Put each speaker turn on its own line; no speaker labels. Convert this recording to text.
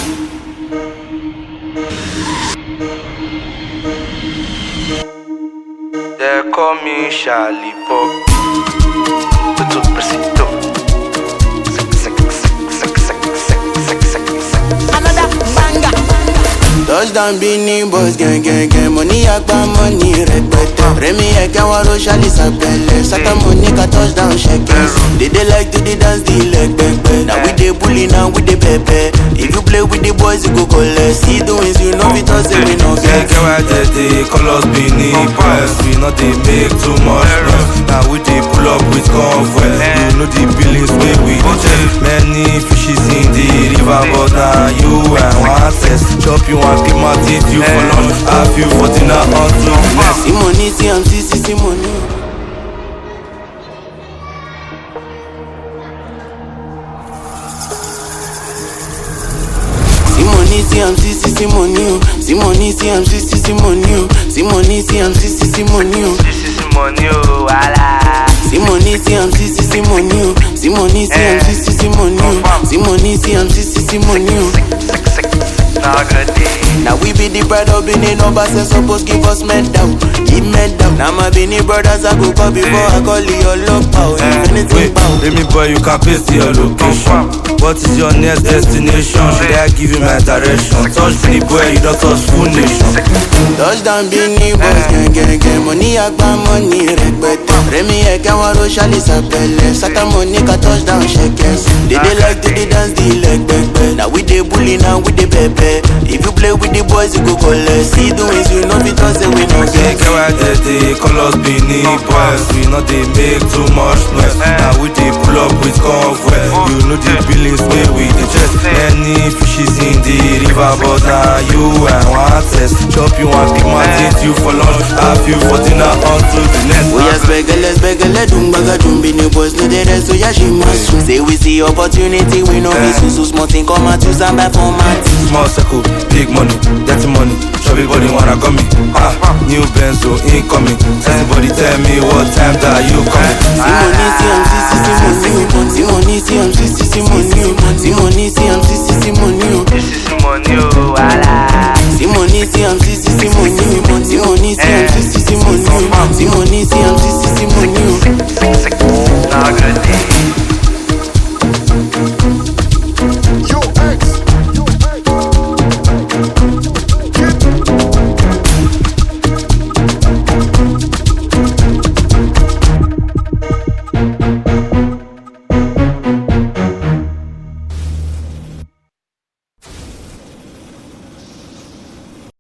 They call me Charlie Pop. Tudo preciso.
Another banger.
Touchdown Beanie Boys gang gang gang Money agba money rẹpẹtẹ Rẹmi ẹ̀kẹ́ wọn ló ṣàlì sàpẹlẹ Sátàmù ní ká touchdown ṣẹkẹ They dey like to dey dance the leg pẹpẹ Na we dey bully na we dey pẹpẹ If you play with the boys you go collect See the wins you know fit us say we no
Get
get
get why they dey call us Benin Boys. We not dey make too much noise. Now we dey pull up with convoy. You know the billings wey we dey check. Many fishes in the river, but now you and one test. Chop you and keep my teeth you for lunch. Have you for dinner until next.
See money see am see see see money. See money see am see see see money o. See money see am see see see money o. See money see am see see see money o.
This is money, oh, wala.
See money, see am see see see money oh. See money, see am see see see money oh. See money, see am see see see money oh.
Sick, sick, sick. Now good day.
Now we be the pride of Benin numbers and suppose give us medal, give medal. Now my Benin brothers I go call before I call your love power. If anything
Wait,
bow.
let me boy, you can paste your location. What is your next destination? Should I give you my direction? Touch the boy, you don't touch full nation.
Touchdown Benin boys gang gang gang Money agba money rẹpẹtẹ Rẹmi ẹ̀kẹ́ wọn ló ṣàlì sàpẹlẹ Sátàmù ní ká touchdown ṣẹkẹ They dey like to dey dance the leg pẹpẹ Now we dey bully now we dey pẹpẹ If you play with the boys you go collect See the wins you know fit us say we no
Get
get
get why they dey call us Benin boys. We not dey make too much noise. Now we dey pull up with convoy. You know the billings wey we dey check. Many fishes in the river, but now you and one test. Chop you and keep my teeth you for lunch. Have you for dinner until the next.
Oya spẹgẹlẹ spẹgẹlẹ dùngbàgà dùnbìnrin boys no dey rest oya ṣì máa sùn. Say we see opportunity we no be susu small thing come out use am buy format.
Small circle, big money, dirty money. Chubby body wanna come me. Ah, new Benzo incoming. Everybody tell me what time that you coming.
See money see am see see see money o. See money see am see see see money o. See money see am see see